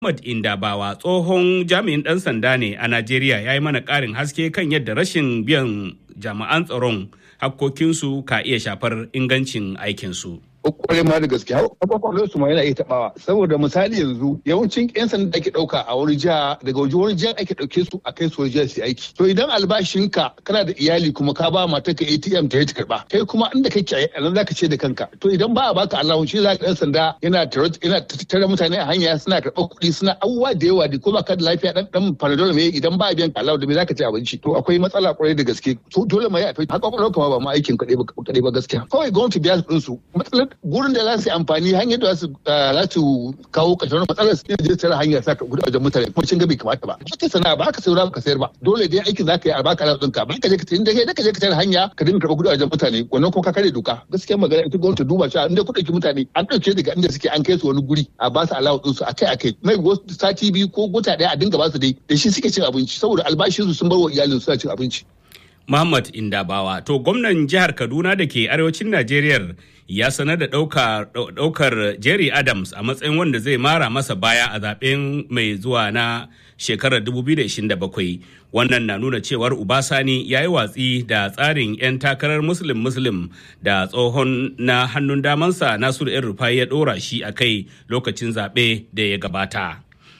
Ahmad Indabawa tsohon jami'in ɗan sanda ne a Najeriya ya yi mana ƙarin haske kan yadda rashin biyan jami'an tsaron hakkokinsu ka iya shafar ingancin aikinsu. kwarai ma da gaske kwakwalwar su ma yana iya tabawa saboda misali yanzu yawancin yan sanda ake dauka a wani jiha daga waje wani jiha ake dauke su a kai su wani jiha su aiki to idan albashinka kana da iyali kuma ka ba matar ka ATM ta yi ta karba kai kuma inda kake a nan zaka ce da kanka to idan ba a baka allowance shi zaka dan sanda yana yana tattara mutane a hanya suna karɓar kuɗi suna abubuwa da yawa da ko ba ka da lafiya dan dan panadol me idan ba a biyan allowance da me zaka ci abinci to akwai matsala kwarai da gaske to dole ma ya fi haka kwakwalwar kuma ba ma aikin kaɗai ba kaɗai ba gaskiya kawai gwamnati biya su su matsalar gurin da za su yi amfani hanyar da za su kawo ƙarshen matsalar su je tsara hanyar sa ka gudu wajen mutane kuma cin gabi kamata ba ba ka sana ba ka saura ba ka sayar ba dole dai aikin za ka yi a baka ala ɗinka ba ka je ka tafi da ka je ka tsara hanya ka dinga karɓar gudu wajen mutane wannan kuma ka kare doka gaskiya magana ita gwamnati duba cewa inda ku ɗauki mutane an ɗauke daga inda suke an kai su wani guri a ba su alawa ɗinsu akai akai mai wasu sati biyu ko gota ɗaya a dinga ba su dai da shi suke cin abinci saboda albashinsu sun bar wa iyalin suna cin abinci. Muhammad Indabawa. To gwamnan jihar Kaduna da ke arewacin Najeriya ya sanar da ɗaukar Jerry Adams a matsayin wanda zai mara masa baya a zaben mai zuwa na shekarar 2027. Wannan na nuna cewar Ubasani ya yi watsi da tsarin 'yan takarar Muslim Muslim da tsohon na hannun damansa Nasiru ‘yan Rufai ya ɗora shi a kai lokacin zaɓe da ya gabata.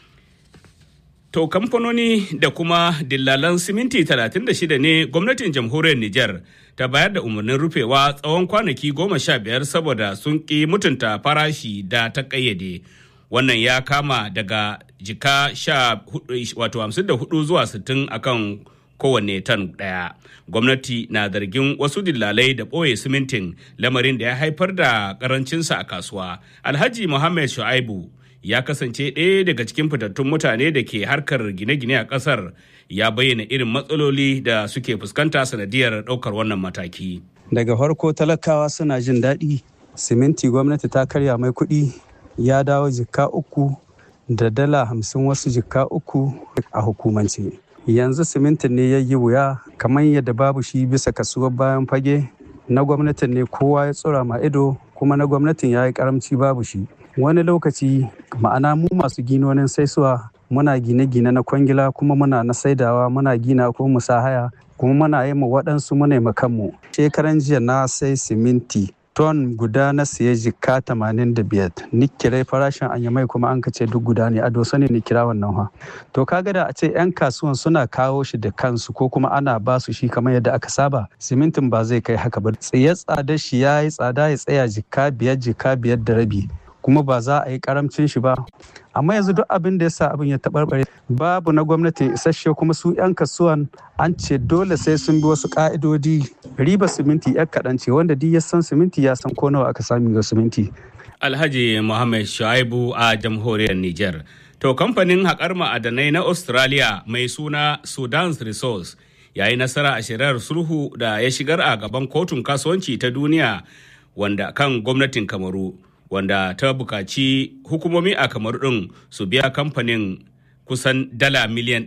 To kamfanoni da kuma dillalan siminti 36 ne gwamnatin jamhuriyar Nijar ta bayar da umarnin rufewa tsawon kwanaki goma sha biyar saboda sun ƙi mutunta farashi da ta ƙayyade. Wannan ya kama daga jika sha wato hamsin da hudu zuwa sittin akan kowanne tan ɗaya. Gwamnati na zargin wasu dillalai da ɓoye simintin lamarin da ya haifar da ƙarancinsa a kasuwa. Alhaji Muhammad Shu'aibu ya kasance ɗaya daga cikin fitattun mutane da ke harkar gine-gine a ƙasar ya bayyana irin matsaloli da suke fuskanta sanadiyar ɗaukar wannan mataki. Daga farko talakawa suna jin daɗi, siminti gwamnati ta karya mai kuɗi ya dawo jikka uku da dala hamsin wasu jikka uku a hukumance. Yanzu simintin ne ya yi wuya kamar yadda babu shi bisa kasuwar bayan fage na gwamnatin ne kowa ya tsura ma ido kuma na gwamnatin ya yi karamci babu shi. wani lokaci ma'ana mu masu ginonin saisuwa muna gine-gine na kwangila kuma muna na saidawa muna gina ko musahaya kuma muna yi ma waɗansu muna yi kanmu shekaran jiya na sai siminti ton guda na siya jika 85 ni kirai farashin anyamai kuma an kace duk guda ne a dosa ne ni kira wannan ha to kaga da a ce yan kasuwan suna kawo shi da kansu ko kuma ana ba su shi kamar yadda aka saba simintin ba zai kai haka ba tsaye tsada shi ya yi tsada ya tsaya jika biyar jika biyar da rabi kuma ba za a yi karamcin shi ba amma yanzu duk abin da ya sa abin ya taɓarɓare babu na gwamnati isasshe kuma su 'yan kasuwan an ce dole sai sun bi wasu ƙa'idodi riba siminti 'yan kaɗan ce wanda duk ya san siminti ya san ko nawa aka sami ga siminti. alhaji muhammad shuaibu a jamhuriyar niger to kamfanin haƙar ma'adanai na australia mai suna sudan's resource ya yi nasara a shari'ar sulhu da ya shigar a gaban kotun kasuwanci ta duniya wanda kan gwamnatin kamaru wanda ta bukaci hukumomi a kamar ɗin su biya kamfanin kusan dala miliyan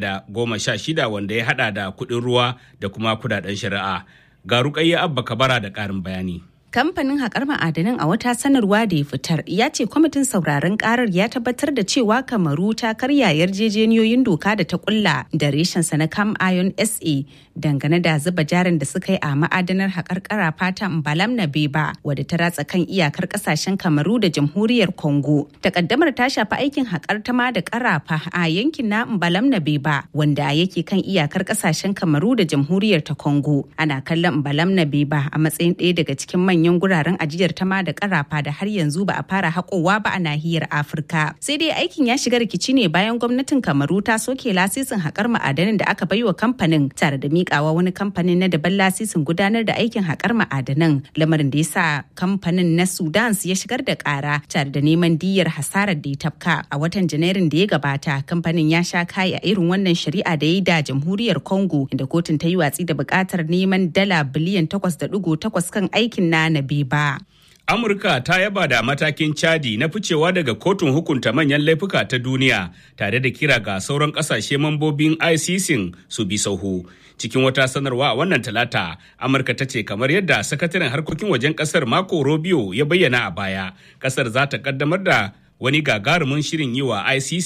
616 wanda ya hada da kuɗin ruwa da kuma kudaden shari'a ga rukayya abba kabara da ƙarin bayani kamfanin haƙar ma'adanan a wata sanarwa da ya fitar ya ce kwamitin sauraron karar ya tabbatar da cewa kamaru ta karya yarjejeniyoyin doka da ta kulla da reshensa na cam iron sa dangane da zuba jarin da suka yi a ma'adanar haƙar karafa ta mbalam na beba wadda ta ratsa kan iyakar ƙasashen kamaru da jamhuriyar congo takaddamar ta shafi aikin haƙar ta ma da karafa a yankin na mbalam na beba wanda yake kan iyakar ƙasashen kamaru da jamhuriyar ta congo ana kallon mbalam na beba a matsayin ɗaya daga cikin manyan manyan guraren ajiyar tama da karafa da har yanzu ba a fara haƙowa ba a nahiyar afirka sai dai aikin ya shiga rikici ne bayan gwamnatin kamaru ta soke lasisin haƙar ma'adanan da aka baiwa kamfanin tare da miƙawa wani kamfanin na daban lasisin gudanar da aikin haƙar ma'adanan lamarin da ya sa kamfanin na sudan ya shigar da ƙara tare da neman diyyar hasarar da ya tafka a watan janairun da ya gabata kamfanin ya sha kai a irin wannan shari'a da ya yi da jamhuriyar congo inda kotun ta yi watsi da buƙatar neman dala biliyan 8.8 kan aikin na Nabi ba. Amurka ta yaba da matakin Chadi na ficewa daga kotun hukunta manyan laifuka ta duniya tare da kira ga sauran kasashe mambobin ICC su bi sauhu. Cikin wata sanarwa a wannan talata, Amurka ta ce kamar yadda sakataren harkokin wajen kasar Marco Rubio ya bayyana a baya, kasar za ta kaddamar da wani gagarumin shirin yi wa ICC